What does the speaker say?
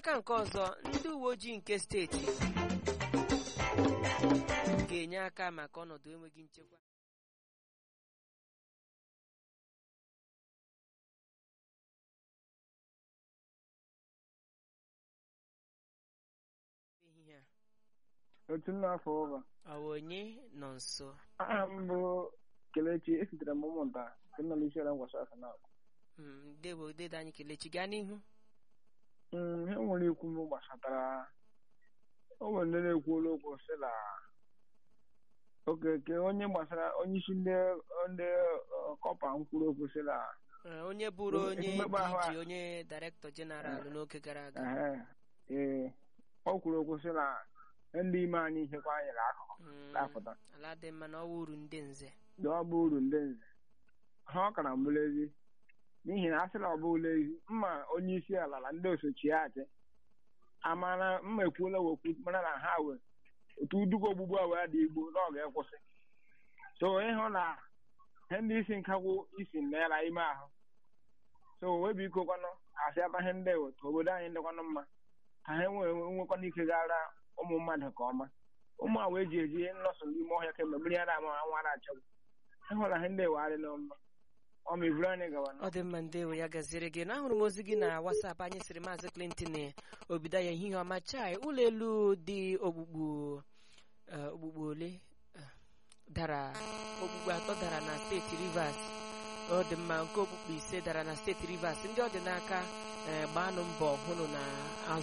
n'aka nke ọzọ ndị uwe ojii nke steeti ga-enye aka maka ọnọdụ enweghị nchekwa ehihie a otu n'afọ ụba ọ bụ onye nọ nso aha m bụ kelechi esitere m ụmụnta nke nọ n'isi ala ngwasa aka na Mm, ndewo dede anyị kelechi gaa n'ihu ihe nwere ikwu m gbasatara o nwere ndị na-ekwuola okwu sị na okeke onye gbasara onye isi ndị ndị ọ, kọpa m kwuru okwu sị na Ee, onye bụrụ Mmegbu onye ahụ a- DG onye director general n'oge gara aga ehe, ee ọ kwuru okwu sị na ndị ime anyị ihekwa anyị akụkụ Mm, na-apụta ala dị mma na ọwa uru ndị nze na ọ bụ uru ndị nze ha ọ kara mbụla ezi n'ihi na a sịla ọ bụla ezi mma onye isi ala na ndị osochi ya achị amara mma ekwuola wekwu mara na ha wee otu udugo ogbugbu a wee dị igbo na ọ ga-ekwụsị so ịhụ na ihe ndị isi nkagwu isi naira ime ahụ so wee biko kwanụ asịata ihe ndị ewe ka obodo anyị dịkwanụ mma ka ha nwee nwekwana ike gara ụmụ mmadụ ka ọma ụmụ a wee ji eji nọsụ n'ime ọhịa kemgbe mmiri ara ama nwa na-achọgbu ịhụla ihe ndị ewe adịla mma ọ ma iburu anyị gawa ọ dị mma ndewo ya gaziere gị na ahụrụ m ozi gị na WhatsApp anyị sịrị maazị Clinton obido ya ehihie ọma chai ụlọ elu dị okpukpu eh, okpukpu ole eh, dara okpukpu atọ dara na steeti Rivers ọ dị mma nke okpukpu ise dara na steeti Rivers ndị ọ dị n'aka eh, gbaanụ mbọ hụnụ na azụ